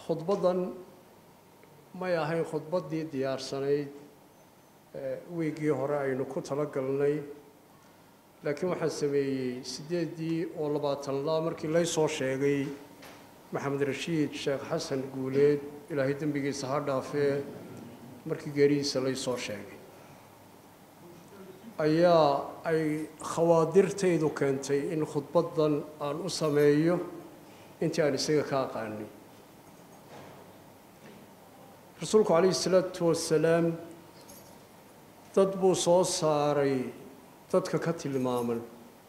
khudbaddan may ahayn khudbaddii diyaarsanayd wiiggii hore aynu ku tala galnay laakiin waxaan sameeyey siddeeddii oo labaatanlaa markii lay soo sheegay maxamed rashiid sheekh xasan guuleed ilaahay dembigiisa ha dhaafee markii geerihiisa lay soo sheegay ayaa ay khawaadirtaydu keentay in khudbaddan aan u sameeyo intii aan isaga ka aqaanay rasuulku calayhi salaatu wasalaam dad buu soo saaray dadka ka tilmaaman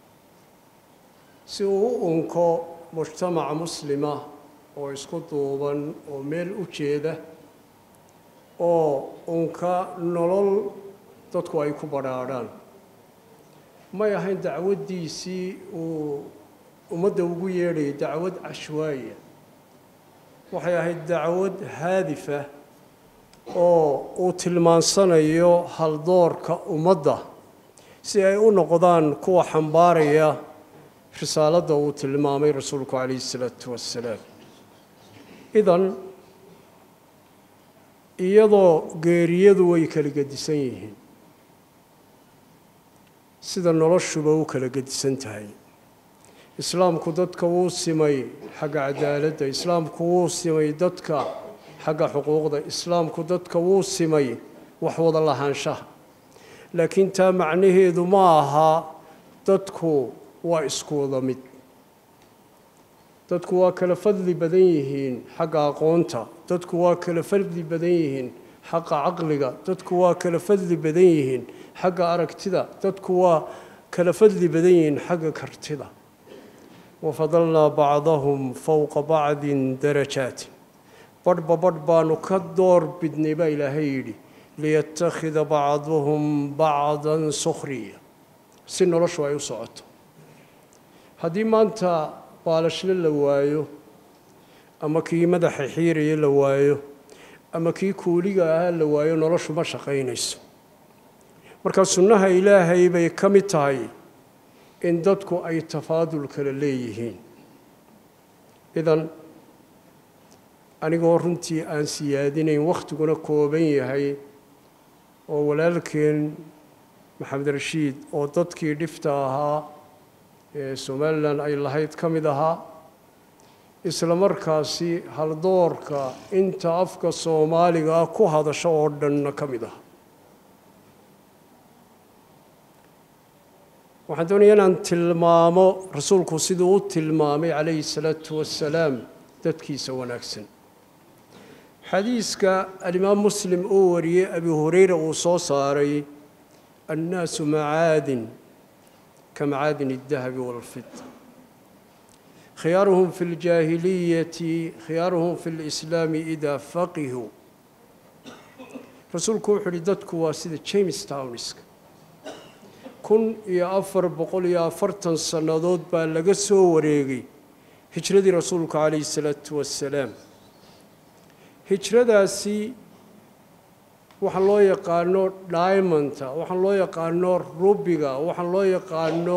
si uu u unko mujtamaca muslima oo isku duuban oo meel u jeeda oo unka nolol dadku ay ku badhaadhaan may ahayn dacwaddiisii uu ummadda ugu yeedhayay dacwad cashwaaya waxay ahayd dacwad haadifa oo uu tilmaansanayo haldoorka ummadda si ay u noqdaan kuwa xambaaraya risaaladda uu tilmaamay rasuulku calayhi isalaatu wassalaam idan iyadoo geeriyadu way kala gedisan yihiin sida noloshuba u kala gedisan tahay islaamku dadka wuu simay xagga cadaaladda islaamku wuu simay dadka xagga xuquuqda islaamku dadka wuu simay wax wada lahaanshaha laakiin taa macnaheedu ma aha dadku waa isku wada mid dadku waa kala fadli badan yihiin xagga aqoonta dadku waa kala fadli badan yihiin xagga caqliga dadku waa kala fadli badan yihiin xagga aragtida dadku waa kala fadli badan yihiin xagga kartida wafadalnaa bacdahum fowqa bacdin darajaatin badhba badh baanu ka door bidnay baa ilaahay yidhi liyattakhida bacduhum bacdan sukhriya si noloshu ay u socoto haddii maanta baalashle la waayo ama kii madaxa xiiraya la waayo ama kii kuuliga ahaa la waayo noloshu ma shaqaynayso marka sunnaha ilaahay bay ka mid tahay in dadku ay tafaadul kala leeyihiin idan anigoo runtii aan siyaadinayn wakhtiguna kooban yahay oo walaalkeen maxamed rashiid oo dadkii dhifta ahaa ee somalilan ay lahayd ka mid ahaa isla markaasi haldoorka inta afka soomaaliga ah ku hadasho oo dhanna ka mid ah waxaan doonaya inaan tilmaamo rasuulku siduu u tilmaamay calayhi salaatu wassalaam dadkiisa wanaagsan xadiiska alimaam muslim uu wariyey abi hureyra uu soo saaray annaasu macaadin ka macaadin الdahabi wاlfida khiyaaruhum fi اljaahiliyati khiyaaruhum fi اlislaami idaa faqihuu rasuulku wuxuu uhi dadku waa sida james townska kun iyo afar boqol iyo afartan sannadood baa laga soo wareegay hijradii rasuulku calayhi الsalaatu wassalaam hijradaasi waxaa loo yaqaano diamonta waxaa loo yaqaano rubiga waxaa loo yaqaano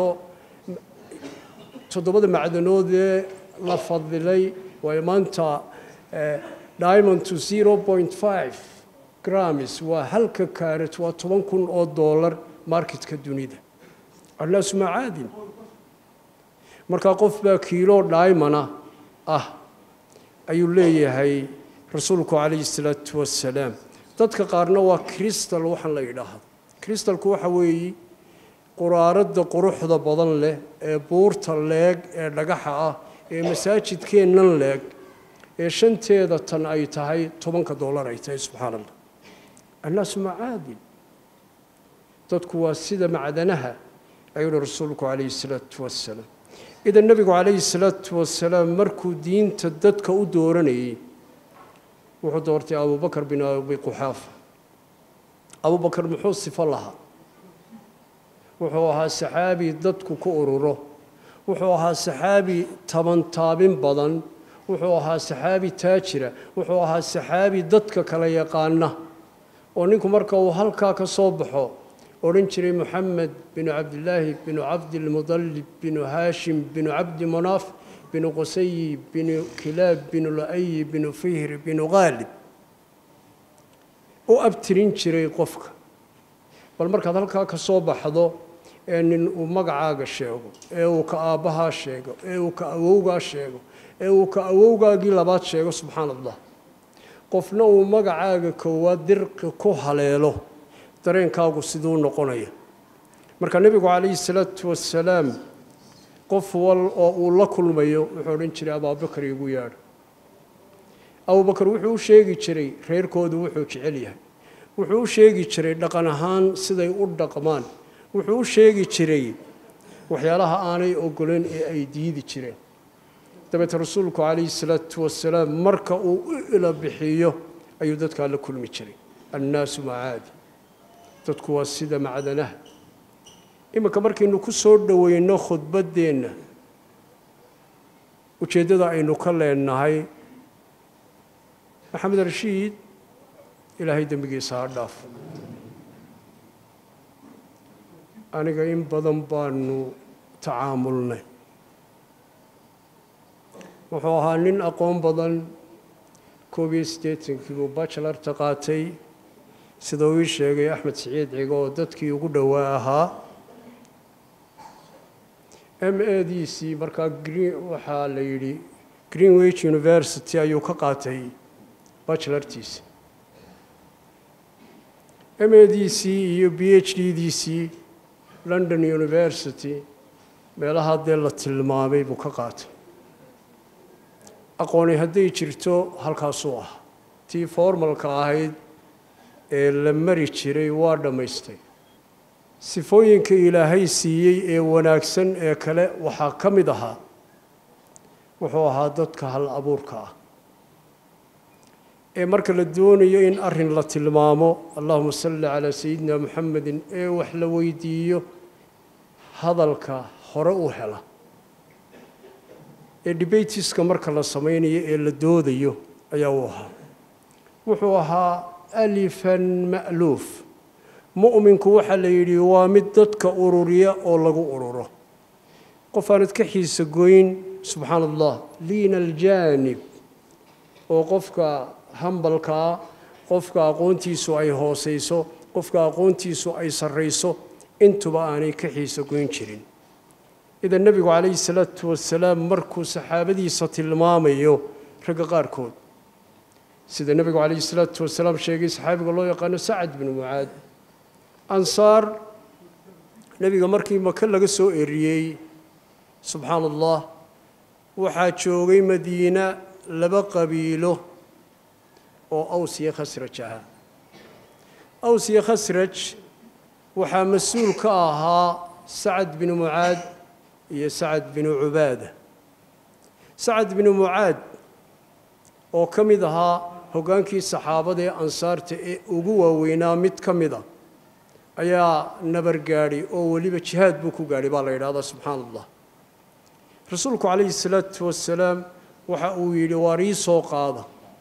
toddobada macdanoodee la fadilay waayo maanta diamond to zero point five grams waa halka kaarat waa toban kun oo dollar marketka dunida annaasu macaadin markaa qof baa kiilo diamona ah ayuu leeyahay rasuulku calayhi salaatu wassalaam dadka qaarna waa cristal waxaan la yidhaahdo cristalku waxa weeye quraaradda quruxda badan leh ee buurta leeg ee dhagaxa ah ee masaajidkeennan leeg ee shanteeda tan ay tahay tobanka dollar ay tahay subxaana allah annaasu macaadin dadku waa sida macdanaha ayuuhi rasuulku calayhi salaatu wassalaam idan nebigu calayhi salaatu wasalaam markuu diinta dadka u dooranayey wuxuu doortay abubakar bin abi quxaafa abubakar muxuu sifo lahaa wuxuu ahaa saxaabi dadku ku ururo wuxuu ahaa saxaabi tabantaabin badan wuxuu ahaa saxaabi taajira wuxuu ahaa saxaabi dadka kala yaqaana oo ninku marka uu halkaa ka soo baxo odhan jiray moxamed binu cabdilaahi binu cabdilmudalib binu haashim binu cabdi munaaf binu qusayi binu kilaab binu la-ayi binu fihri binu khaalib u abtirin jiray qofka bal markaad halkaa ka soo baxdo ee nin uu magacaaga sheego ee uu ka aabbahaa sheego ee uu ka awowgaa sheego ee uu ka awowgaagii labaad sheego subxaana allah qofna uu magacaaga koowaad dirqi ku haleelo dareenkaagu siduu noqonaya marka nebigu calayhi salaatu wasalaam qof wal oo uu la kulmayo wuxuu odhan jiray abaabakar igu yaadho abubakar wuxuu u sheegi jiray reerkoodu wuxuu jecel yahay wuxuu u sheegi jiray dhaqan ahaan siday u dhaqmaan wuxuu u sheegi jiray waxyaalaha aanay ogolan ee ay diidi jireen dabeete rasuulku calayhi salaatu wasalaam marka uu u ila bixiyo ayuu dadkaa la kulmi jiray annaasu macaadi dadku waa sida macdanaha iminka markaynu ku soo dhoweyno khudbaddeenna ujeeddada aynu ka leenahay maxamed rashiid ilaahay dembigiisa ha dhaafo aniga in badan baanu tacaamulnay wuxuu ahaa nin aqoon badan koob iyo siddeetankii buu bachelarta qaatay sida uu ii sheegay axmed siciid cigo oo dadkii ugu dhowaa ahaa m a d c markaa green waxaa la yidhi greenwich university ayuu ka qaatay bachelartiisa m a d c iyo b h d d c london university meelaha dee la tilmaamay buu ka qaatay aqooni hadday jirto halkaasuu ah tii formalka ahayd ee la mari jiray waa dhammaystay sifooyinka ilaahay siiyey ee wanaagsan ee kale waxaa ka mid ahaa wuxuu ahaa dadka hal abuurka ah ee marka la doonayo in arrin la tilmaamo allahuma salli calaa sayidina muxamedin ee wax la weydiiyo hadalka hore u hela ee debatiska marka la samaynayo ee la doodayo ayaa uu ahaa wuxuu ahaa alifan ma'luuf mu'minku waxaa la yidhi waa mid dadka ururiya oo lagu ururo qof aanad ka xiisa goyn subxaana allah liina aljaanib oo qofka hambalkaa qofka aqoontiisu ay hoosayso qofka aqoontiisu ay sarrayso intuba aanay ka xiisa goyn jirin idan nebigu calayhi salaatu wasalaam markuu saxaabadiisa tilmaamayo ragga qaarkood sida nebigu calayhi salaatu wasalaam sheegay saxaabiga loo yaqaano sacad binu mucaad ansaar nebiga markii maka laga soo eriyey subxaana allah waxaa joogay madiina laba qabiilo oo aws iyo khasraj ahaa aws iyo khasraj waxaa mas-uul ka ahaa sacad binu mucaad iyo sacad binu cubaada sacad binu mucaad oo ka mid ahaa hoggaankii saxaabada ee ansaarta ee ugu waaweynaa mid ka mid a ayaa nabar gaadhay oo weliba jihaad buu ku gaadhay baa la yidhahdaa subxaana allah rasuulku calayhi salaatu wasalaam waxa uu yidhi waar ii soo qaada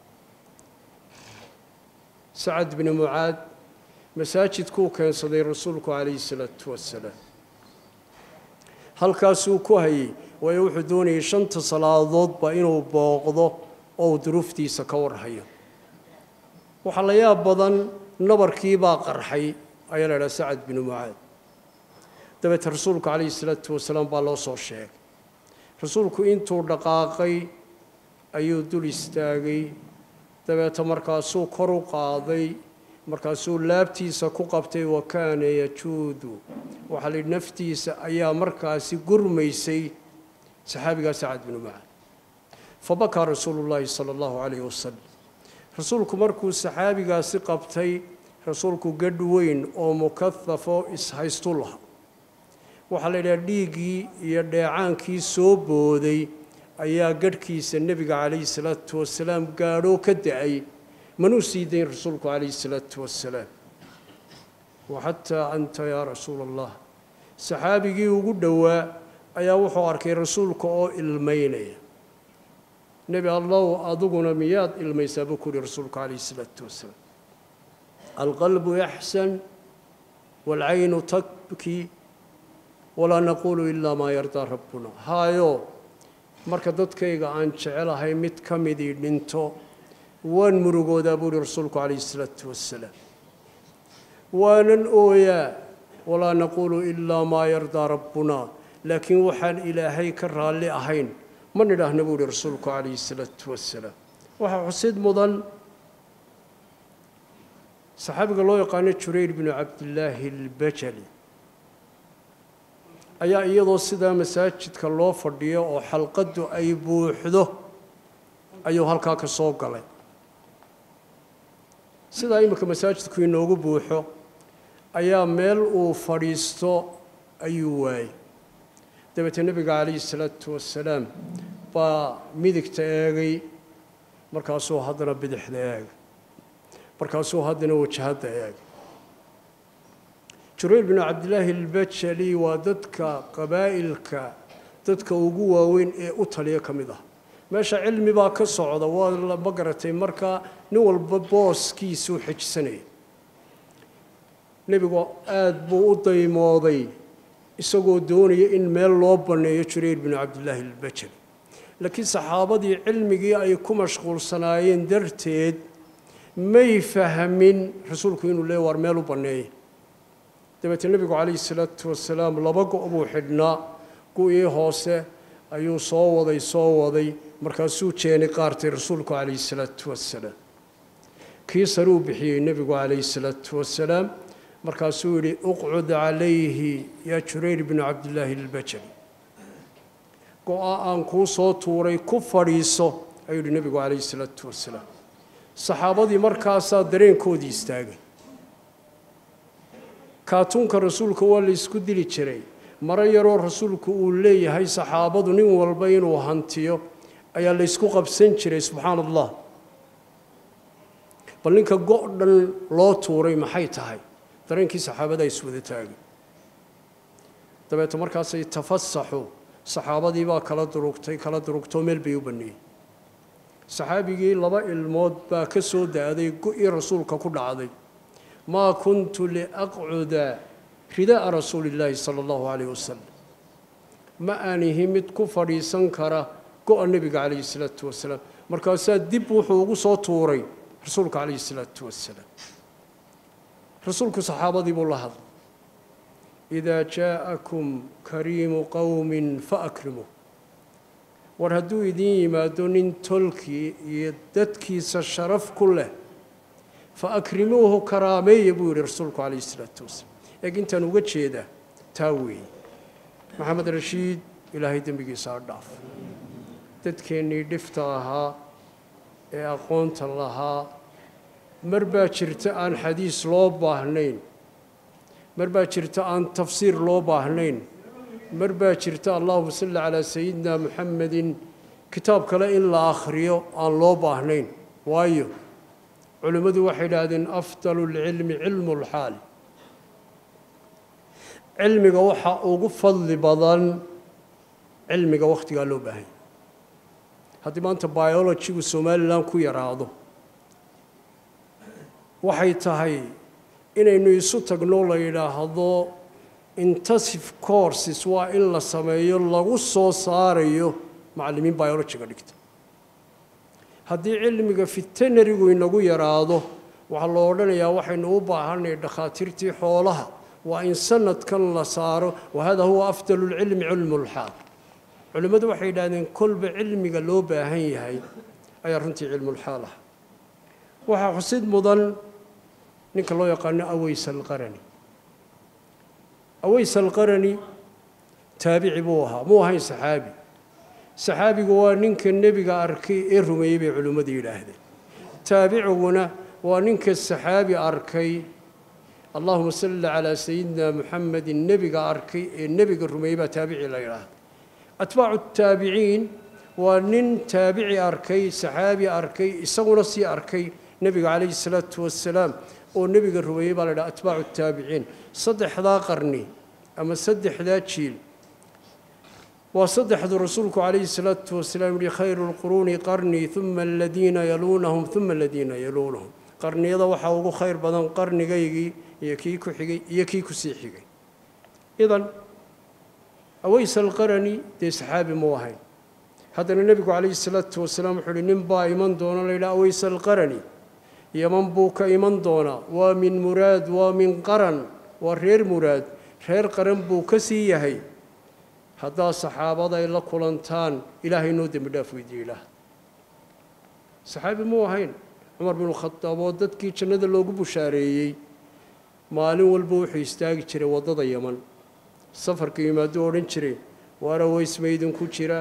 sacad binu mucaad masaajidkuu keensaday rasuulku calayhi salaatu wasalaam halkaasuu ku hayay waayo wuxuu doonayay shanta salaadoodba inuu booqdo oo uu duruuftiisa ka warhayo waxaa la yaab badan nabarkiibaa qarxay ayaa la idhaha sacad binu mucaad dabeete rasuulku calayhi salaatu wasalaam baa loo soo sheegay rasuulku intuu dhaqaaqay ayuu dul istaagay dabeete markaasuu kor u qaaday markaasuu laabtiisa ku qabtay wa kaana yajuudu waxaa la yidhi naftiisa ayaa markaasi gurmaysay saxaabigaa sacad binu mucaad fabakaa rasuulu llaahi sala allahu calayhi wasalam rasuulku markuu saxaabigaasi qabtay rasuulku gadh weyn oo mukahafoo ishaystu laha waxaa la yidhaha dhiiggii iyo dheecaankii soo booday ayaa gadhkiisa nebiga calayhi salaatu wasalaam gaadhoo ka da-ay manuu sii dayn rasuulku calayhi salaatu wasalaam waxataa anta yaa rasuula allah saxaabigii ugu dhowaa ayaa wuxuu arkay rasuulka oo ilmaynaya nebi allow adiguna miyaad ilmaysaa buu ku yihi rasuulku calayhi salaatu wasalaam alqalbu yaxsan waalcaynu tabkii walaa naquulu ilaa maa yardaa rabbuna haayo marka dadkayga aan jecelahay mid ka midii dhinto waan murugoodaa buu uhi rasuulku calayhi isalaatu wassalaam waanan ooyaa walaa naquulu ilaa maa yardaa rabbuna laakiin waxaan ilaahay ka raalli ahayn ma nidhaahna buu uhi rasuulku calayhi isalaatu wassalaam waxaa xusid mudan saxaabiga loo yaqaano jurayr binu cabdillaahi albajali ayaa iyadoo sidaa masaajidka loo fadhiyo oo xalqaddu ay buuxdo ayuu halkaa ka soo galay sidaa iminka masaajidku inoogu buuxo ayaa meel uu fadhiisto ayuu waayey dabeetee nebiga calayhi salaatu wasalaam baa midigta eegay markaasuu haddana bidixda eegay markaasuu haddana wajahadda eegay jurayr binu cabdillaahi albajali waa dadka qabaa'ilka dadka ugu waaweyn ee u taliya ka mid ah meesha cilmi baa ka socda waa ma garatay markaa nin walba booskiisuu xejisanaya nebigu aada buu u daymooday isagoo doonaya in meel loo banneeyo jurayr binu cabdillaahi albajali laakiin saxaabadii cilmigii ay ku mashquulsanaayeen darteed may fahmin rasuulku inuu leey waar meel u banneeya dabeetee nebigu calayhi salaatu wasalaam laba go' buu xidhnaa gu'ii hoose ayuu soo waday soo waday markaasuu jeeni qaartay rasuulku calayhi salaatu wasalaam kii saruu bixiyey nebigu calayhi salaatu wasalaam markaasuu yidhi uqcud calayhi yaa jurayr binu cabdillaahi albajali go-a aan kuu soo tuuray ku fadhiiso ayuu yidhi nebigu calayhi salaatu wasalaam saxaabadii markaasaa dareenkoodii istaagay kaatuunka rasuulka waa la isku dili jiray maro yaroo rasuulku uu leeyahay saxaabadu nin walba inuu hantiyo ayaa la ysku qabsan jiray subxaana allah bal ninka go' dhan loo tuuray maxay tahay dareenkii saxaabadaa iswada taagay dabeete markaasay tafasaxu saxaabadii baa kala durugtay kala durugtoo meel bay u banneeyey saxaabigii laba ilmood baa ka soo da'day go-ii rasuulka ku dhacday maa kuntu liaqcuda rida'a rasuuli illaahi sala allahu calayh wasalam ma aanihi mid ku fadhiisan kara go-a nebiga calayhi salaatu wasalaam markaasaa dib wuxuu ugu soo tuuray rasuulka calayhi salaatu wasalaam rasuulku saxaabadii buu la hadlay idaa jaa'akum kariimu qowmin faakrimuu war hadduu idiin yimaado nin tolkii iyo dadkiisa sharaf ku leh fa akrimuuhu karaameeya buu yidhi rasuulku calayhi isalaatu wasalaam eeg intaan uga jeedaa taa weeye maxamed rashiid ilaahay dembigiisa ha dhaaf dadkeennii dhifta ahaa ee aqoonta lahaa mar baa jirta aan xadiis loo baahnayn mar baa jirta aan tafsiir loo baahnayn mar baa jirta allahuma salli calaa sayidina muxamedin kitaab kale in la akhriyo aan loo baahnayn waayo culimmadu waxay idhaahdeen afdalu lcilmi cilmu lxaal cilmiga waxaa ugu fadli badan cilmiga wakhtigaa loo baahanya haddii maanta biologigu somalilan ku yaraado waxay tahay inaynu isu tagno la yidhaahdo intensive courses waa in la sameeyo lagu soo saarayo macallimiin biologiga dhigta haddii cilmiga fitenarigu inagu yaraado waxaa loo odhanayaa waxaynu u baahanay dhakhaatiirtii xoolaha waa in sanadkan la saaro wahada huwa afdalu lcilmi cilmu lxaal culimmadu waxay yidhahdeen kolba cilmiga loo baahan yahay ayaa runtii cilmulxaal ah waxaa xusid mudan ninka loo yaqaano aweys alqarani aweys alqarani taabici buu ahaa muu ahayn saxaabi saxaabigu waa ninka nebiga arkay ee rumeeyey bay culimmadu yidhaahdeen taabiciguna waa ninka saxaabi arkay allahuma salli calaa sayidina muxamedin nebiga arkay ee nebiga rumeeyey baa taabici la yidhaahda atbaacu taabiciin waa nin taabici arkay saxaabi arkay isaguna sii arkay nebiga calayhi salaatu wasalaam oo nebiga rumeeyey baa la yidhaha atbaacu taabiciin saddexdaa qarni ama saddexdaa jiil waa saddexdu rasuulku calayhi salaatu wasalaam yihi khayru lquruuni qarnii uma aladiina yaluunahum uma aladiina yaluunahum qarniyada waxaa ugu khayr badan qarnigaygii iyo kii ku xigay iyo kii kusii xigay idan aweys alqarani dee saxaabi muu ahayn haddana nebigu calayhi salaatu wasalaam wuxuu uhi nin baa iman doona la yidhaha aways alqarani yaman buu ka iman doonaa waa min muraad waa min qaran waa reer muraad reer qaran buu ka sii yahay haddaa saxaabada ay la kulantaan ilaahay noo dembi dhaaf weydiiye ilaah saxaabi muu ahayn cumar binu khadaab oo dadkii jannada loogu bushaareeyey maalin walba wuxuu istaagi jiray waddada yaman safarka yimaaduu odhan jiray waana weysma idinku jira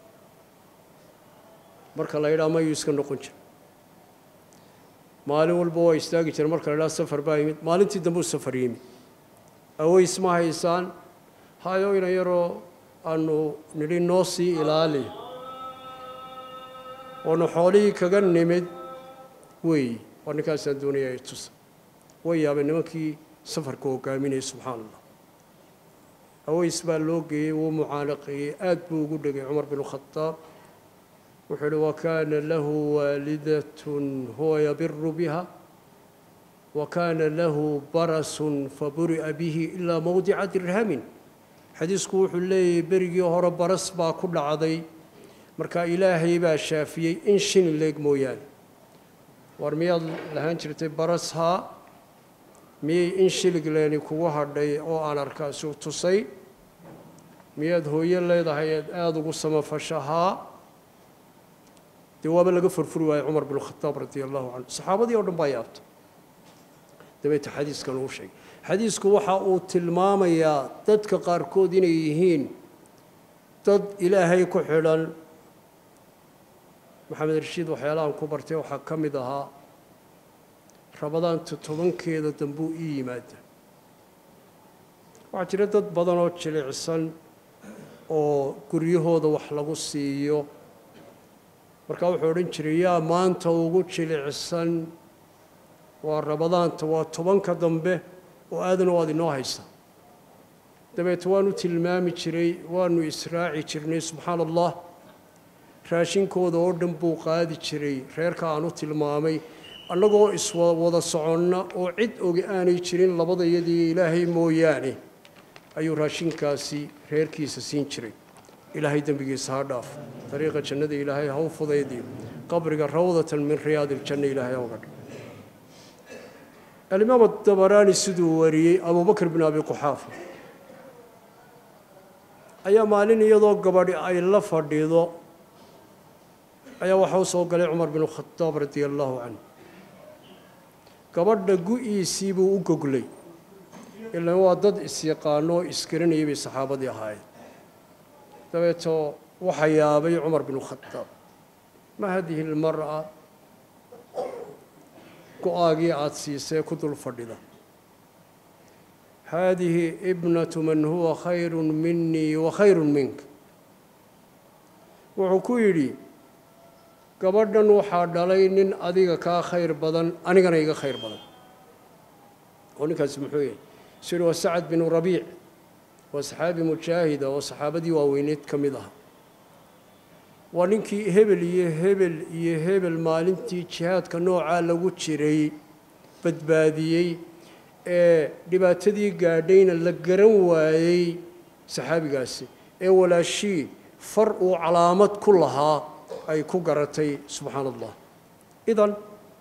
marka la yidhaha mayuu iska noqon jira maalin walba waa istaagi jira marka la yidhaha safar baa yimid maalintii dambuu safar yimid aweys ma haysaan hayo ina yaroo aanu nidhi noo sii ilaali oonu xoolihii kaga nimid weeyi waa ninkaasaan doonaya ay tusa way yaabeen nimankii safarka hogaaminayay subxaana allah aweys baa loo geeyey wuu mucaanaqeeyey aad buu ugu dhegay cumar binu khadaab wuxuu uhi wakaana lahu waalidatun huwa yabiru biha wakaana lahu barasun faburi'a bihi ilaa mowdica dirhamin xadiisku wuxuu leeyahay berigii hore baras baa ku dhacday marka ilaahay baa shaafiyey in shini leeg mooyaane war miyaad lahaan jirtay baras haa miyay in shilig leeni kugu hadhay oo aan arkaasu tusay miyaad hooyo leedahay eed aada ugu samafasha haa dee waaba laga furfuri waayey cumar binu khadaab radia allahu canhu saxaabadii o dhan baa yaabta dabeeta xadiiskan uu sheegay xadiisku waxa uu tilmaamayaa dadka qaarkood inay yihiin dad ilaahay ku xidhan maxamed rashiid waxyaalahan ku bartay waxaa ka mid ahaa rabadaanta tobankeeda dambuu ii yimaada waxaa jira dad badan oo jilicsan oo guryahooda wax lagu siiyo markaa wuxuu odhan jiray yaa maanta ugu jilicsan waa rabadaanta waa tobanka dambe oo aadan oo aad inoo haysa dabeete waanu tilmaami jiray waanu israaci jirnay subxaana allah raashinkooda oo dhan buu qaadi jiray reerka aan u tilmaamay annagoo iswada soconna oo cid ogi aanay jirin labada iyadii ilaahay mooyaane ayuu raashinkaasi reerkiisa siin jiray ilaahay dembigiisa ha dhaaf dariiqa jannada ilaahay ha u fudaydiyo qabriga rawdatan min riyaadi iljanna ilaahay ha uga dha alimaam adabaraani siduu wariyey abubakr bin abi quxaafa ayaa maalin iyadoo gabadhi ay la fadhido ayaa waxa u soo galay cumar binu khadaab radia allaahu canhu gabadha gu-iisii buu u goglay ilaan waa dad isyaqaano oo isgaranayay bay saxaabadii ahaayeen dabeetoo waxaa yaabay cumar binu khadaab ma hadihi lmar'a go-aagii aada siisee ku dul fadhida haadihi ibnatu man huwa khayru minii wa khayru minka wuxuu ku yidhi gabadhan waxaa dhalay nin adiga kaa khayr badan anigana iga khayr badan oo ninkaasi muxuu yahay siri waa sacad binu rabiic waa saxaabi mujaahida oo saxaabadii waaweyneed ka mid aha waa ninkii hebel iyo hebel iyo hebel maalintii jihaadka noocaa lagu jiray badbaadiyey ee dhibaatadii gaadhayna la garan waayey saxaabigaasi ee walaashii far uu calaamad ku lahaa ay ku garatay subxaana allah idan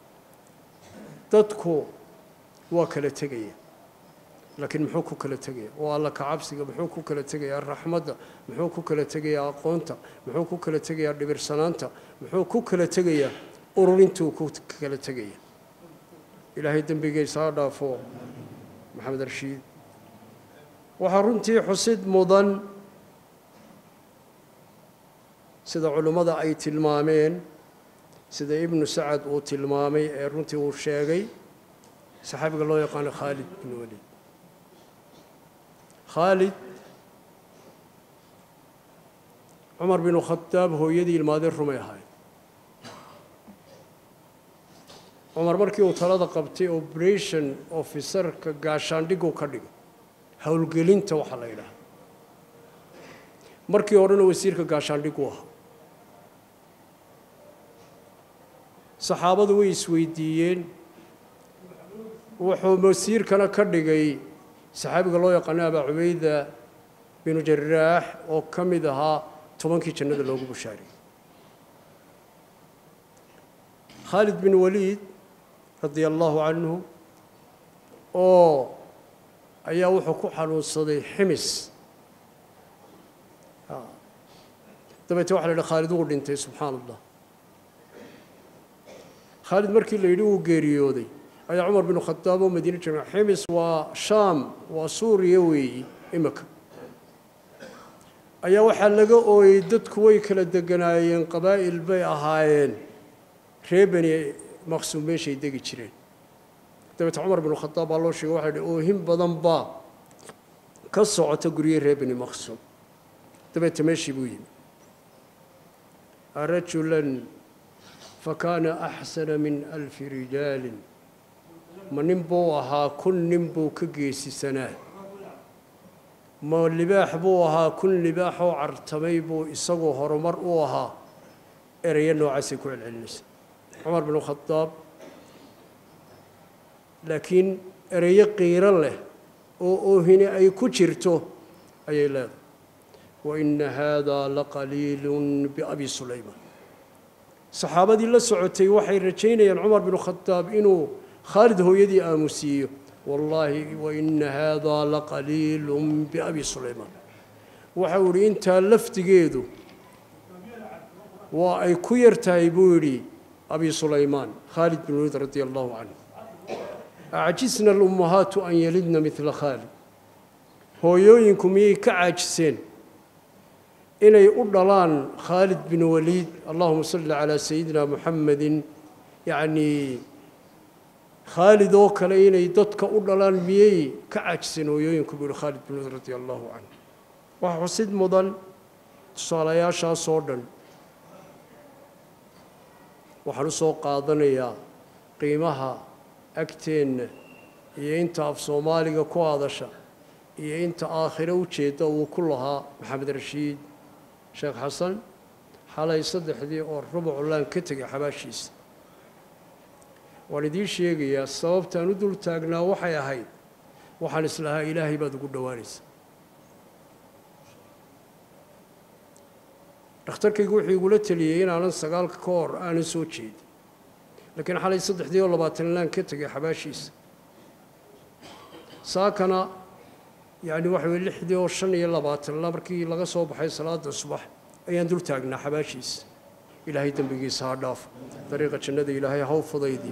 dadku waa kala tegaya laakiin muxuu ku kala tegaya oo alla kacabsiga muxuu ku kala tegayaa raxmadda muxuu ku kala tegayaa aqoonta muxuu ku kala tegayaa dhibirsanaanta muxuu ku kala tegayaa ururintuu ku kala tegaya ilaahay dembigiisa ha dhaafo maxamed rashiid waxaa runtii xusid mudan sida culimmada ay tilmaameen sida ibnu sacad uu tilmaamay ee runtii uu sheegay saxaabiga loo yaqaano khaalid bin walid khaalid cumar binu khadaab hooyadii ilmaadeen rumay ahayd cumar markii uu talada qabtay operation officerka gaashaandhigu ka dhigay howlgelinta waxaa la yidhaha markii horena wasiirka gaashaandhigu ahaa saxaabadu way isweydiiyeen wuxuu wasiirkana ka dhigay saxaabiga loo yaqaano abaa cubayda binu jaraax oo ka mid ahaa tobankii jannada loogu bushaariyey khaalid bin waliid radia allahu canhu oo ayaa wuxuu ku xanuunsaday ximis dabeete waxa la yidhi khaalid wuu dhintay subxaana allah khaalid markii la yidhi wuu geeriyooday ayaa cumar bin khadaab oo madiine jooga ximis waa shaam waa suuriya weeyi imika ayaa waxaa laga ooyey dadku way kala deganaayeen qabaa'il bay ahaayeen ree beni maqsuum meeshay degi jireen dabeete cumar bin khadaab baa loo sheegay waxa yidhi oohin badan baa ka socota gurye ree beni maqsuum dabeete meeshii buu yimi rajulan fakaana axsana min alfi rijaalin ma nin buu ahaa kun nin buu ka geesisanaa ma libaax buu ahaa kun libaax oo cartamay buu isagoo horumar u ahaa ereyo noocaasay ku celcelinaysa cumar bin khadaab laakiin ereyo qiiro leh oo oohini ay ku jirto ayay leedahay waina haadaa laqaliilun biabi sulaymaan saxaabadii la socotay waxay rajaynayaan cumar bin khadaab inuu khaalid hooyadii aamusiiyo wallaahi waina haadaa laqaliilun biabi sulaymaan waxa uu yidhi intaa laftigeedu waa ay ku yar tahay buu yidhi abi sulaymaan khaalid bin waliid radia allahu canhu acjisna alummahaatu an yalidna midla khaalid hooyooyinku miyay ka caajiseen inay u dhalaan khaalid bin waliid allahuma salli calaa sayidina muxamedin yacnii khaalid oo kale inay dadka u dhalaan miyey ka caajiseen hooyooyinku buu yihi khaalid bin waliid radia allahu canhu waxa xusid mudan tusaalayaashaasoo dhan waxaan u soo qaadanayaa qiimaha agteenna iyo inta af soomaaliga ku hadasha iyo inta aakhiro ujeedda uu ku lahaa maxamed rashiid sheekh xasan xalay saddexdii oo rubuclaan ka tegay xabaashiisa waan idiin sheegayaa sababtaan u dul taagnaa waxay ahayd waxaan islahaa ilaahay baad ugu dhowaanaysa dhakhtarkaygu wuxuu igula teliyey inaanan sagaalka ka hor aanan soo jeedin laakiin xalay saddexdii oo labaatan laan ka tegay xabaashiisa saakana yacni waxa weye lixdii oo shan iyo labaatanla markii laga soo baxay salaada subax ayaan dul taagnaa xabaashiisa ilaahay dembigiisa ha dhaaf dariiqa jannada ilaahay haw fudaydii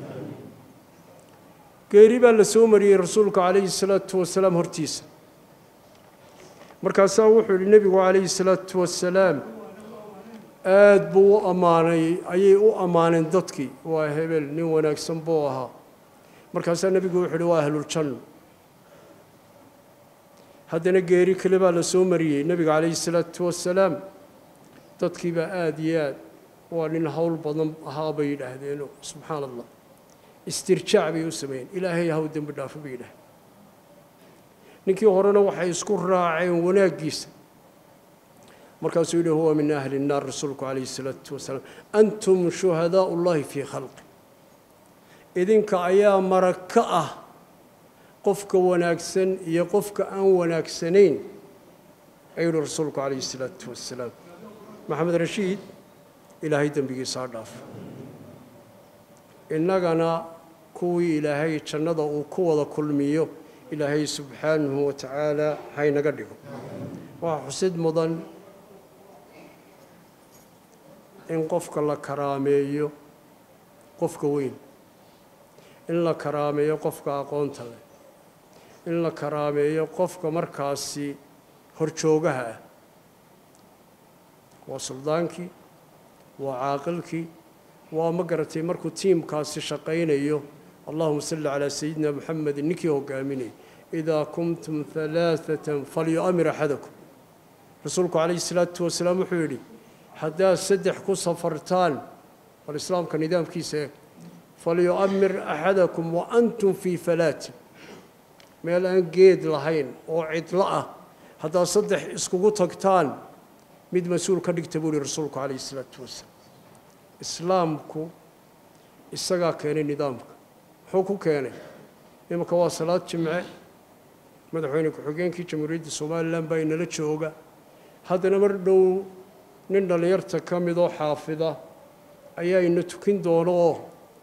geeri baa la soo mariyey rasuulka calayhi salaatu wasalaam hortiisa markaasaa wuxuu yihi nebigu calayhi salaatu wasalaam aada buu u ammaanay ayay u ammaaneen dadkii waa hebel nin wanaagsan buu ahaa markaasaa nebigu wuxuu yihi waa ahluljanno haddana geeri kale baa la soo mariyey nebiga calayhi salaatu wasalaam dadkiibaa aada iyo aad waa nin howl badan ahaa bay yidhaahdeenoo subxaan allah istirjaac bay u sameeyeen ilaahay haw dembi dhaafo bay yidhahdeen ninkii horena waxay isku raaceen wanaaggiisa markaasuu yidhi huwa min ahli الnaar rasuulku calayhi الsalaatu wasalaam antum shuhadaau اllahi fii khalqi idinka ayaa marag ka ah qofka wanaagsan iyo qofka aan wanaagsanayn ayuu yihi rasuulku calayhi الsalaatu wasalaam maxamed rashiid ilaahay dembigiisa ha dhaaf innagana kuwii ilaahay jannada uu ku wada kulmiyo ilaahay subxaanahu wa tacaala haynaga dhigo waxaa xusid mudan in qofka la karaameeyo qofka weyn in la karaameeyo qofka aqoonta leh in la karaameeyo qofka markaasi horjoogaha ah waa suldaankii waa caaqilkii waa ma garatay markuu tiimkaasi shaqaynayo allahuma salli calaa sayidina muxamedin ninkii hogaaminayay idaa kuntum halaaثatan falyu'amir axadakum rasuulku calayhi salaatu wasalaam wuxuu yidhi haddaad saddex ku safartaan bal islaamka nidaamkiisa eeg falyu'amir axadakum wa antum fii falaatin meel aan geed lahayn oo cidlo ah haddaad saddex iskugu tagtaan mid mas-uul ka dhigta buu yihi rasuulku calayhi salaatu wasalaam islaamku isagaa keenay nidaamka muxuu ku keenay imanka waa salaad jimce madaxweyne ku-xigeenkii jamhuuriyadda somalilan baa inala jooga haddana mar dhow nin dhallinyarta ka midoo xaafida ayaa ina tukin doono oo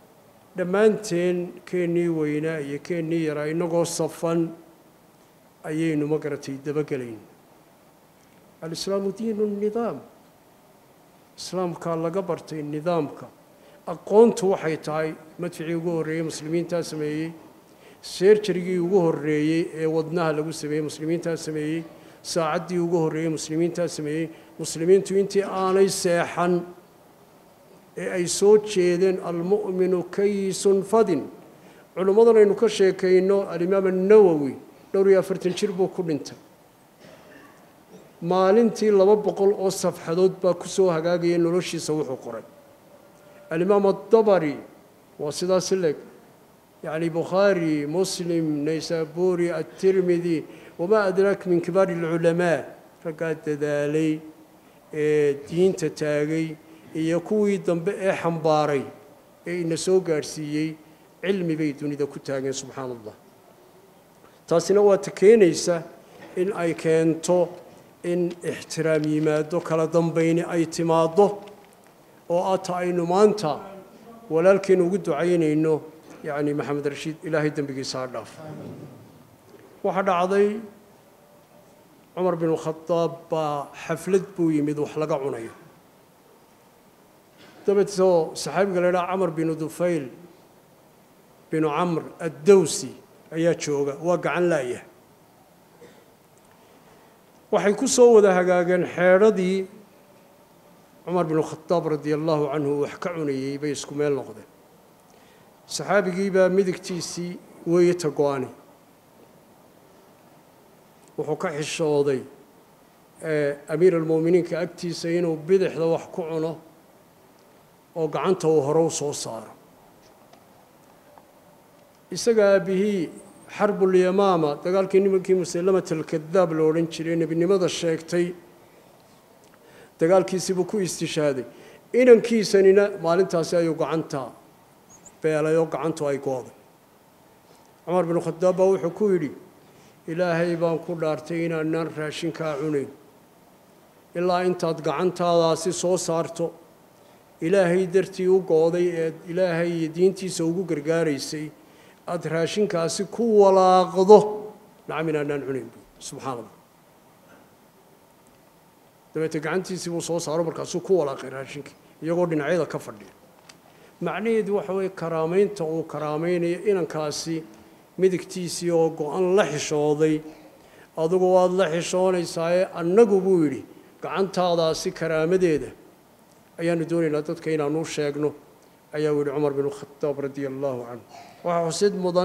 dhammaanteen keennii weynaa iyo keennii yaraa innagoo safan ayaynu ma garatay dabagelayn alislaamu diinu nidaam islaamkaa laga bartay nidaamka aqoontu waxay tahay madficii ugu horreeyey muslimiintaa sameeyey seerjarigii ugu horreeyey ee wadnaha lagu sameeyey muslimiintaa sameeyey saacaddii ugu horreeyey muslimiintaa sameeyey muslimiintu intii aanay seexan ee ay soo jeedeen almu'minu kayisun fadin culimmadan aynu ka sheekayno alimaam annawowi dhowr iyo afartan jir buu ku dhintay maalintii laba boqol oo safxadood baa ku soo hagaagaya noloshiisa wuxuu qoray alimaam addabari waa sidaas leeg yacni bukhaari muslim naysaburi atirmidi wamaa adraak min kibaari alculamaa raggaa dadaalay ee diinta taagay iyo kuwii dambe ee xambaaray ee ina soo gaadhsiiyey cilmi bay dunida ku taageen subxaana allah taasina waa ta keenaysa in ay keento in ixtiraam yimaado kala dambayni ay timaaddo oo ata aynu maanta walaalkeenu ugu ducaynayno yacni maxamed rashiid ilaahay dembigiisa ha dhaaf waxaa dhacday cumar binu khadaab baa xaflad buu yimid wax laga cunayo dabeetoo saxaabiga la idhaha camar binu dufayl binu camr addowsi ayaa jooga waa gacan laaya waxay ku soo wada hagaageen xeedhadii cumar binu khadaab radia allahu canhu wax ka cunayey bay isku meel noqdeen saxaabigiibaa midigtiisii weeye ta go-ani wuxuu ka xishooday amiir almu'miniinka agtiisa inuu bidixda wax ku cuno oo gacanta uu hore u soo saaro isaga aabihii xarbulyamaama dagaalkii nimankii musallamat alkadaab la odhan jiray nebinimada sheegtay dagaalkiisibuu ku istishaaday inankiisanina maalintaasi ayuu gacanta beelay oo gacantu ay gooday cumar binu khadaab baa wuxuu ku yidhi ilaahay baan ku dhaartay inaanaan raashinkaa cunayn ilaa intaad gacantaadaasi soo saarto ilaahay dartii u gooday eed ilaahay iyo diintiisa ugu gargaaraysay aada raashinkaasi ku walaaqdo nacam inaanaan cunayn bu subxaana allah dabeete gacantiisii buu soo saaro markaasuu ku walaaqay raashinkii iyagoo dhinacyada ka fadhiya macnaheedu waxa weeye karaamaynta uu karaamaynayo inankaasi midigtiisii oo go-an la xishooday adugu waad la xishoonaysaayee annagu buu yidhi gacantaadaasi karaamadeeda ayaanu doonaynaa dadka inaanu sheegno ayaa yidhi cumar binu khadaab radia allaahu canhu waxaa xusid mudan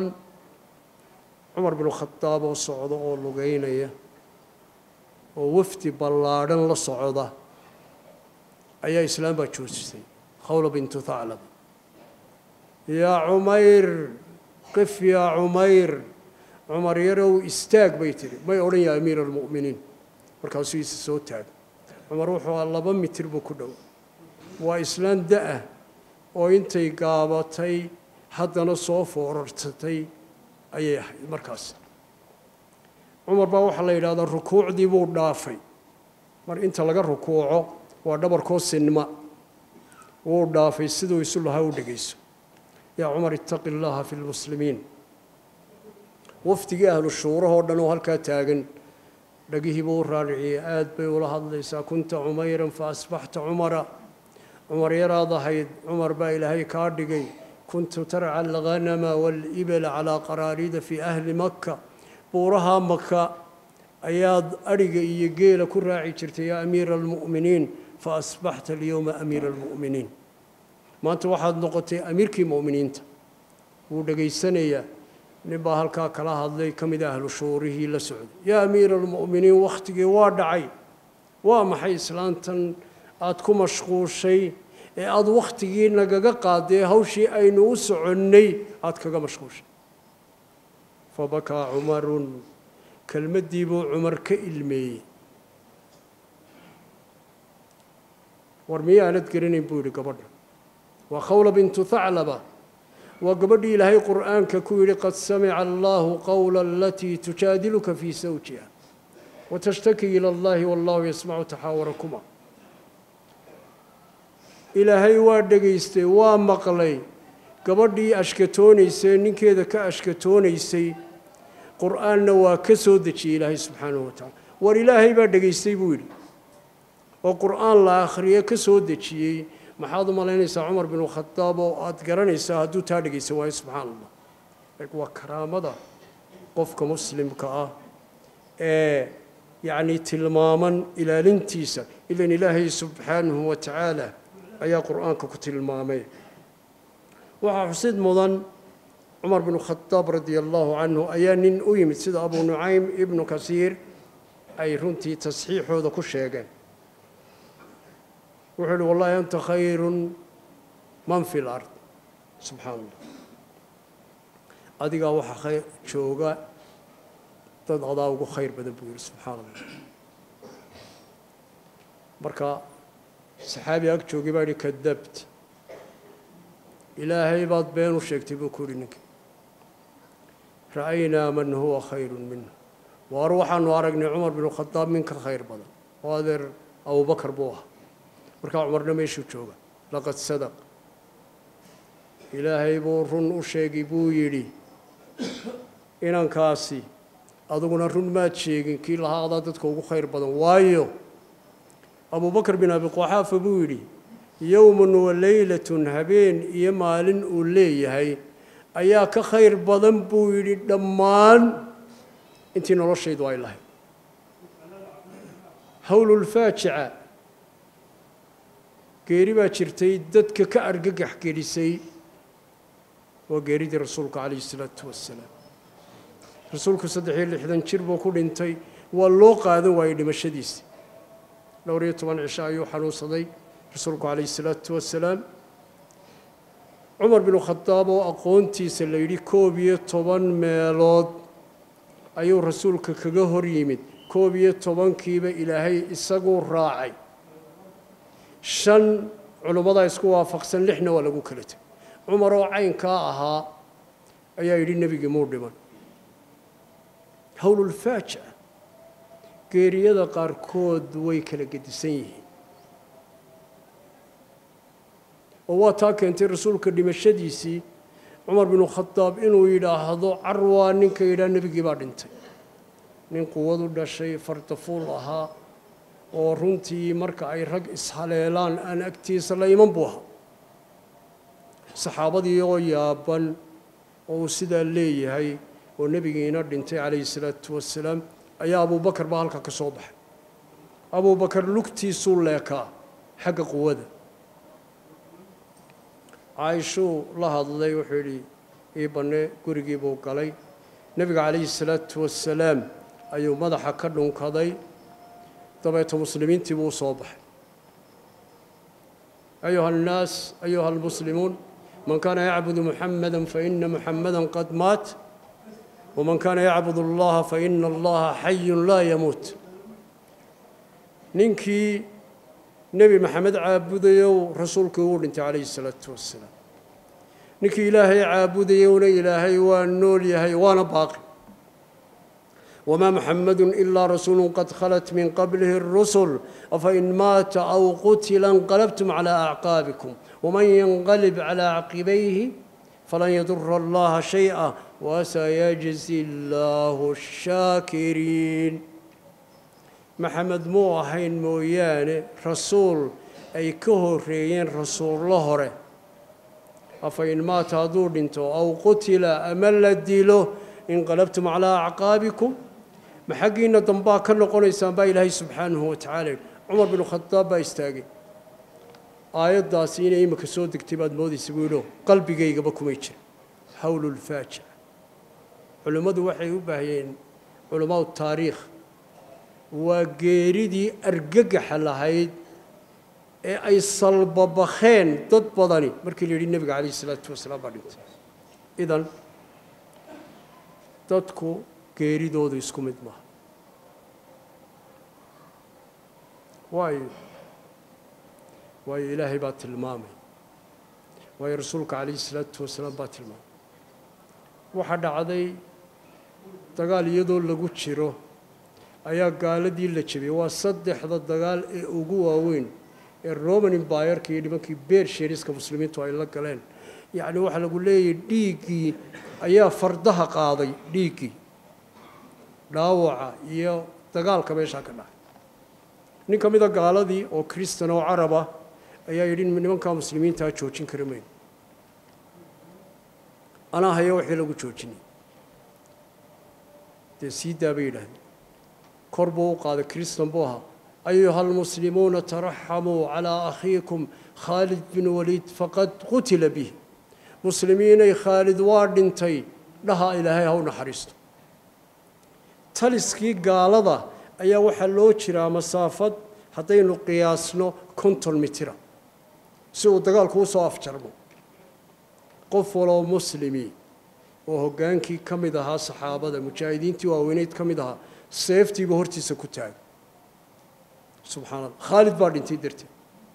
cumar binu khadaab oo socda oo lugeynaya oo wafdi ballaadhan la socda ayaa islaam baa joojisay khawla bintu thaclab yaa cumayr qif yaa cumayr cumar yarow istaag bay tihi may odhan yaa amiira almu'miniin markaasuu isa soo taagay cumar wuxuu aa laba mitir buu ku dhow waa islaan da-ah oo intay gaabatay haddana soo foorartatay ayay ahayd markaas cumar baa waxaa la yidhahdaa rukuucdii buu dhaafay mar inta laga rukuuco waa dhabarkoo sinma wuu dhaafay siduu isu lahaa u dhegayso yaa cumar ittaqi llaaha fi lmuslimiin wafdigii ahlu shuurahoo dhan oo halkaa taagan dhagihii buu u raariciyey aad bay ula hadlaysaa kunta cumayran fa asbaxta cumara cumar yaraad ahayd cumar baa ilaahay kaa dhigay kuntu tarca alghanama waalibala calaa qaraarida fii ahli makka buuraha maka ayaad adhiga iyo geela ku raaci jirtay yaa amiira almu'miniin fa asbaxta alyowma amiira almu'miniin maanta waxaad noqotay amiirkii mu'miniinta wuu dhegaysanayaa nin baa halkaa kala hadlay ka mid ahlu shuurihii la socday yaa amiira almu'miniin wakhtigii waa dhacay waa maxay islaantan aada ku mashquushay ee aada wakhtigii nagaga qaadee hawshii aynu u soconnay aada kaga mashquushay fabakaa cumarun kelmaddii buu cumar ka ilmeeyey war miyaanad garanayn buu yidhi gabadha waa khawla bintu thaclaba waa gabadhii ilaahay qur'aanka ku yidhi qad samica allahu qowla alatii tujaadiluka fii sawjiha watashtaki ila allahi wallahu yasmacu taxaawarakuma ilaahay waa dhegaystay waa maqlay gabadhii ashkatoonaysay ninkeeda ka ashkatoonaysay qur'aanna waa ka soo dejiyey ilaahay subxaanahu wa tacala war ilaahay baa dhegaystay buu yidhi oo qur'aan la akhriyo ka soo dejiyey maxaad u malaynaysaa cumar binu khadaab oo aada garanaysaa hadduu taa dhegaysan waayo subxaana allah waa karaamada qofka muslimka ah ee yacni tilmaaman ilaalintiisa ilan ilaahay subxaanahu wa tacaala ayaa qur'aanka ku tilmaamay waxaa xusid mudan cumar binu khadaab radia allahu canhu ayaa nin u yimid sida abu nucaym ibnu kasiir ay runtii tasxiixooda ku sheegeen wuxuu uhi wallahi anta khayrun man fi lard subxaana allah adigaa waxaa khayr jooga dad adaa ugu khayr badan buu yihi subxaana allah marka saxaabi ag joogay baa yihi kadabt ilaahay baad been u sheegtay buu ku yihi ninka ra'aynaa man huwa khayru minhu waar waxaanu aragnay cumar binu khadaab min ka khayr badan oo adeer abubakar buu ahaa markaa cumarna meeshuu jooga laqad sadaq ilaahay buu run u sheegay buu yidhi inankaasi aduguna run maad sheegin kii lahaa adaa dadka ugu khayr badan waayo abubakar bin abi quxaafa buu yidhi yowmun wa leylatun habeen iyo maalin uu leeyahay ayaa ka khayr badan buu yidhi dhammaan intii noloshaydu ay lahayd howlulfaajica geeri baa jirtay dadka ka argagax gelisay waa geeridii rasuulka calayhi isalaatu wassalaam rasuulku saddex iyo lixdan jir buu ku dhintay waa loo qaadan waayey dhimashadiisi dhowr iyo toban cisho ayuu xanuunsaday rasuulku calayhi isalaatu wassalaam cumar binu khadaab oo aqoontiisa la yidhi koob iyo toban meelood ayuu rasuulka kaga hor yimid koob iyo tobankiiba ilaahay isaguu raacay shan culimmadaa isku waafaqsan lixna waa lagu kala tegay cumar oo caynkaa ahaa ayaa yidhi nebigii muu dhiman howlulfaajica geeriyada qaarkood way kala gedisan yihiin oo waa taa keentay rasuulka dhimashadiisii cumar binu khadaab inuu yidhaahdo carwaa ninka yidhaha nebigii baa dhintay nin quwadu dhashay fardafuul ahaa oo runtii marka ay rag ishaleelaan aan agtiisa la iman buu ahaa saxaabadii oo yaaban oo uu sidaa leeyahay oo nebigiina dhintay calayhi salaatu wasalaam ayaa abubakar baa halka ka soo baxay abubakar lugtiisuu leekaa xagga quwada caaishuu la hadlay wuxuu yidhi ii banne gurigii buu galay nebiga calayhi salaatu wasalaam ayuu madaxa ka dhunkaday dabeeto muslimiintii buu u soo baxay ayuha annaas ayuha almuslimuun man kaana yacbudu muxamada faina muxamada qad maat waman kaana yacbud allaha faina allaha xayun laa yamuut ninkii nebi maxamed caabudayow rasuulkii uu dhintay calayhi salaatu wasalaam ninkii ilaahay caabudayowna ilaahay waa nool yahay waana baaqi wamaa muxamadu ilaa rasuulu qad khalat min qablihi اrusul afain maata aw qutila انqalabtum calى acqaabikum waman yanqalib calى caqibayhi falan yadura allaha shayئa wasayajzi اllahu الshaakiriin maxamed muu ahayn mooyaane rasuul ay ka horeeyeen rasuullo hore afain maata hadduu dhinto aw qutila ama la dilo inqalabtum calaa acqaabikum ma xaggiinna dambaa ka noqonaysaan baa ilaahay subxaanahu wa tacala yidhi cumar binu khadaab baa istaagay aayaddaasi inay imika soo degtay baad moodaysa buu yidhio qalbigaygaba kumay jira howlulfaajica culimmadu waxay u baahiyeen culammaau taariikh waa geeridii argagaxa lahayd ee ay salbabakheen dad badani markii la yidhi nebiga calayh isalaatu wasalaam baa dhintay idan dadku geeridoodu isku mid maaha waayo waayo ilaahay baa tilmaamay waayo rasuulka calayhi isalaatu wasalaam baa tilmaamay waxaa dhacday dagaal iyadoo lagu jiro ayaa gaaladii la jebiyey waa saddexda dagaal ee ugu waaweyn ee roman imbayerka iyo nimankii beer sheeriska muslimiintu ay la galeen yacni waxaa lagu leeyahay dhiiggii ayaa fardaha qaaday dhiiggii dhaawaca iyo dagaalka meeshaa ka dhacay nin ka mida gaaladii oo kristan oo carab ah ayaa yidhi nimankaa muslimiintaa joojin kari mayno anaa haya wixii lagu joojinay dee sii daa bay yidhaahdeen kor buu u qaaday kristan buu ahaa ayuha almuslimuuna taraxamuu calaa akhiikum khaalid bin waliid faqad qutila bih muslimiinay khaalid waa dhintay dhaha ilaahay ha u naxariisto taliskii gaalada ayaa waxaa loo jiraa masaafad haddaynu qiyaasno konton mitira si uu dagaalku usoo afjarmo qof waloo muslimi oo hoggaankii ka mid ahaa saxaabada mujaahidiintii waaweyneyd ka mid ahaa seeftiiba hortiisa ku taagay subxana allah khaalid baa dhintay darteed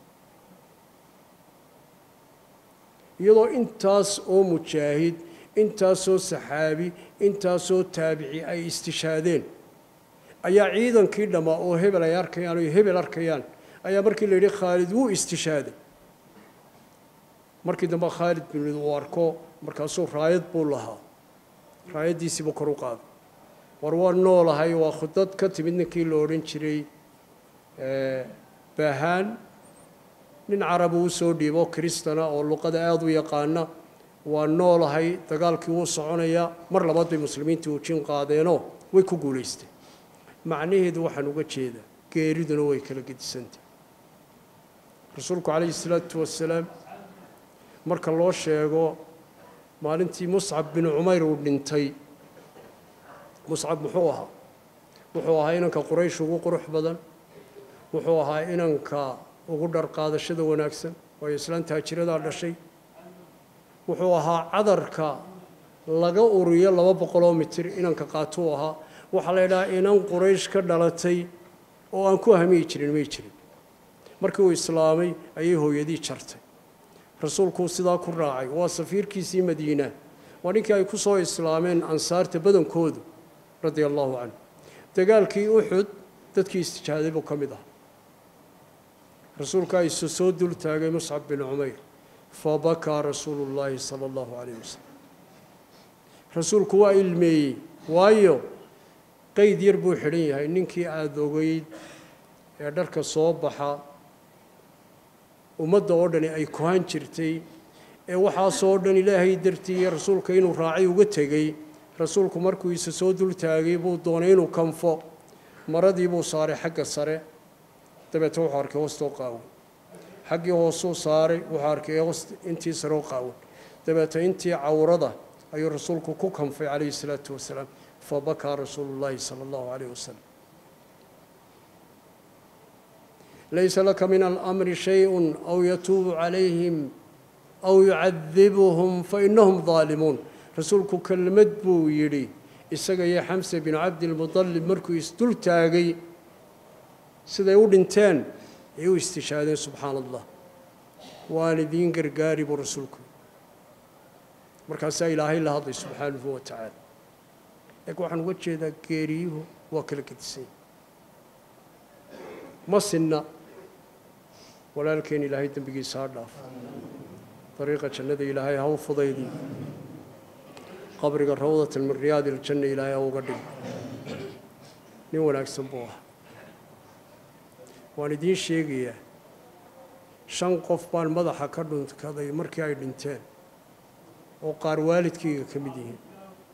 iyadoo intaas oo mujaahid intaasoo saxaabi intaasoo taabici ay istishaadeen ayaa ciidankii dhammaa oo hebel ay arkayaan oo hebel arkayaan ayaa markii la yidhi khaalid wuu istishaaday markii dambe khaalid bin waliid uu arko markaasuu raayad buu lahaa raayaddiisiibuu kor u qaaday war waa noolahay waa khudad ka timid ninkii la odhan jiray baahaan nin carabi uu soo dhiibo kristana oo luqada aada u yaqaana waa noolahay dagaalkii wuu soconayaa mar labaad bay muslimiintii ujin qaadeenoo way ku guulaysteen macnaheedu waxaan uga jeedaa geeriduna way kala gedisantah rasuulku calayhi salaatu wasalaam marka loo sheego maalintii muscab bin cumayr uu dhintay muscab muxuu ahaa wuxuu ahaa inanka quraysh ugu qurux badan wuxuu ahaa inanka ugu dharqaadashada wanaagsan waayo islaan taajiradaa dhashay wuxuu ahaa cadarka laga uriyo laba boqoloo mitir inanka qaatuu ahaa waxaa la ydhahaa inan quraysh ka dhalatay oo aan ku hamiyi jirin may jirin markii uu islaamay ayay hooyadii jartay rasuulkuu sidaa ku raacay waa safiirkiisii madiina waa ninkii ay ku soo islaameen ansaarta badankoodu radia allahu canhu dagaalkii uxud dadkii istijaaday buu ka mid ah rasuulkaa isu soo dul taagay muscab bin cumayr fabakaa rasuulu llaahi sala allahu calayh wasalam rasuulku waa ilmeeyey waayo qeyd yar buu xidhan yahay ninkii aada ogeyd ee dharka soo baxa ummadda oo dhani ay kohan jirtay ee waxaasoo dhan ilaahay dartii iyo rasuulka inuu raacay uga tegey rasuulku markuu isa soo dul taagay buu doonay inuu kanfo maradii buu saaray xagga sare dabeete wuxuu arkay hoostoo qaawan xaggii hoosuu saaray wuxuu arkay hoost intii saroo qaawan dabeete intii cawrada ayuu rasuulku ku kanfay calayhi salaatu wasalaam fabakaa rasuulu llaahi sala allahu calayh wasalam laysa laka min alamri shayun aw yatuubu calayhim aw yucadibuhum fainahum daalimuun rasuulku kelmad buu yidhi isaga iyo xamse binu cabdilmudalib markuu isdul taagay siday u dhinteen ay u istishaadeen subxaana allah waan idiin gargaari buu rasuulku markaasaa ilaahay la hadlay subxaanahu wa tacaala laakiin waxaan uga jeedaa geeriyuhu waa kala gedisay ma sinna walaalkeen ilaahay dembigiisa ha dhaaf dariiqa jannada ilaahay ha u fudaydi qabriga rawdatan min riyaadi iljanna ilaahay ha uga dhig nin wanaagsan buu ah waan idiin sheegayaa shan qof baan madaxa ka dhunkaday markii ay dhinteen oo qaar waalidkayga ka mid yihiin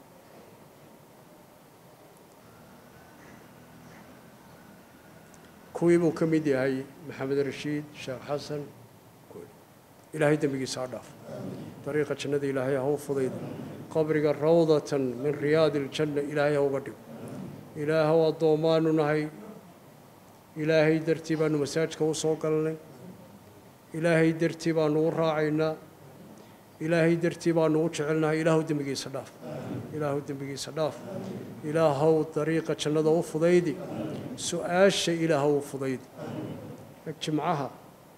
kuwii buu ka mid yahay maxamed rashiid sheekh xasan ilaahay dembigiisa ha dhaaf dariiqa jannada ilaahay ha u fudayda qabriga rawdatan min riyaadi iljanna ilaahay ha uga dhigo ilaahow addoommaanu nahay ilaahay dartii baanu masaajka u soo galnay ilaahay dartii baanu u raacaynaa ilaahay dartii baanu u jecelnahay ilaahow dembigiisa dhaaf ilaahow dembigiisa dhaaf ilaahow dariiqa jannada u fudaydi su-aasha ilaahow u fudaydi jimcaha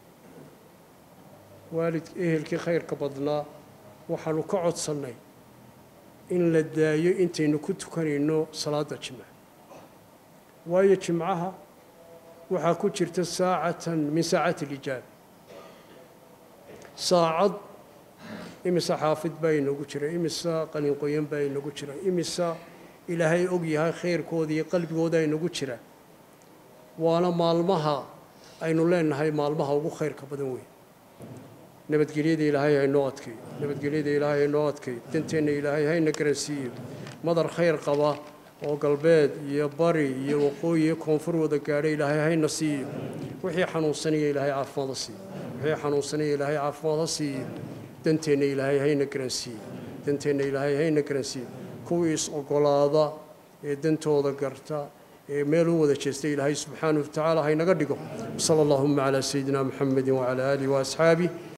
waalid ehelkii khayrka badnaa waxaanu ka codsannay in la daayo intaynu ku tukanayno salaadda jimca waayo jimcaha waxaa ku jirta saacatan min saacati alijaaba saacad imisa xaafid baa inagu jira imisa qalinqoyan baa inagu jira imisa ilaahay og yahay khayrkooda iyo qalbigooda inagu jira waana maalmaha aynu leenahay maalmaha ugu khayrka badan weyn nabadgelyada ilaahay haynoo adkay nabadgelyada ilaahay haynoo adkay danteenna ilaahay hayna garansiiyo madar khayr qaba oo galbeed iyo bari iyo waqooyi iyo koonfur wada gaadha ilaahay hayna siiyo wixii xanuunsanaya ilaahay caafimaada siiyo wixii xanuunsanaya ilaahay caafimaada siiyo danteenna ilaahay hayna garansiiyo danteenna ilaahay hayna garansiiyo kuwii is ogolaada ee dantooda garta ee meel u wada jeesta ilaahay subxaanahu watacaala haynaga dhigo sala allahuma calaa sayidina muxamedin wacalaa aalihi waasxaabih